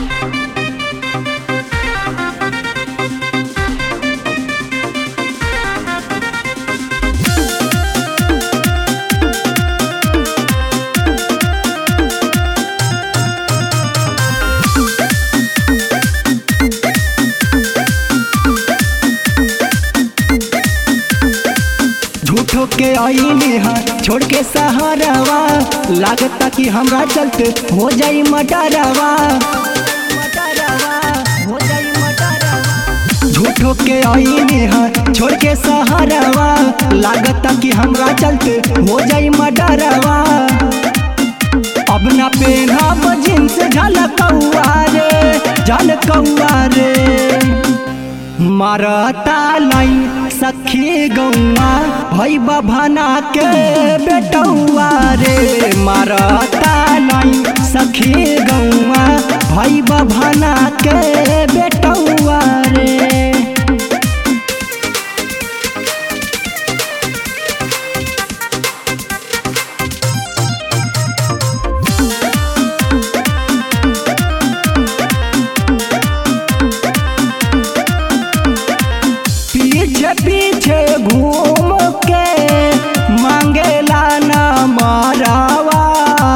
झूठो के आईने हा छोड़ के सहारावा लागता कि हमरा चलते हो जाई मटारावा झूठो के आईने हा छोड़ के सहारावा लागता कि हमरा चलते हो जाई मटारावा अब ना पेना जींस झलकौआ रे झलकौआ रे मारता लाइन सखी गौआ भई बभाना के बेटौआ रे मारता लाइन सखी गौआ भई बभाना के बेटौआ रे पीछे पीछे घूम के मांगेला न मारावा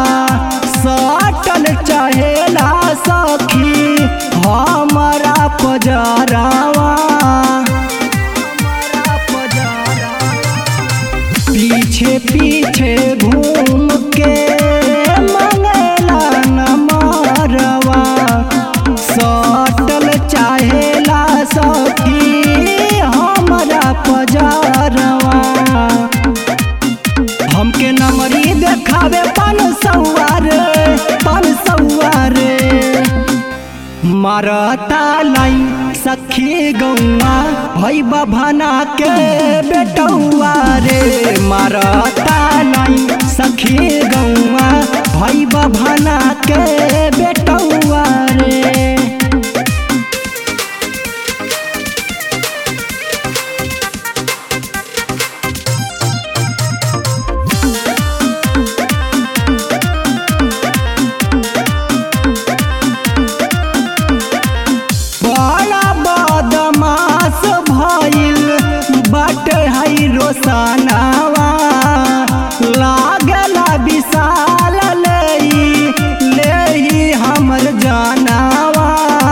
सटल चहेला सखी हमारा पजरावा पीछे पीछे घूम के मांगेला न मारवा सटल चाहेला सखी हमरा पजारवा हमके नमरी देखावे पान सौआर पान सौआर मारता लाइन सखी गौआ भई बभाना के बेटौआ रे मारता लाइन सखी गौआ भई बभाना के बेटौआ रे बड़ा बदमाश भइल बट है रोसनावा लागला विशाल लेई लेई हमर जानावा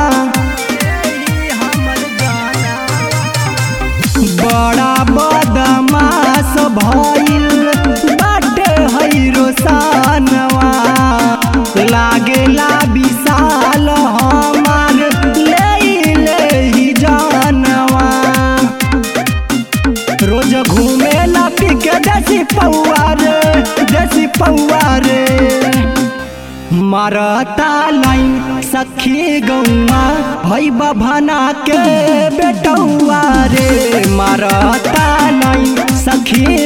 बड़ा बदमाश भइल बट है रोसनवा लागेला विशाल हमार ले ले जानवा रोज घूमे ला पिके देसी पौआ रे देसी पौआ रे मारता लाइन सखी गौआ भई बभाना के बेटौआ रे मारता लाइन सखी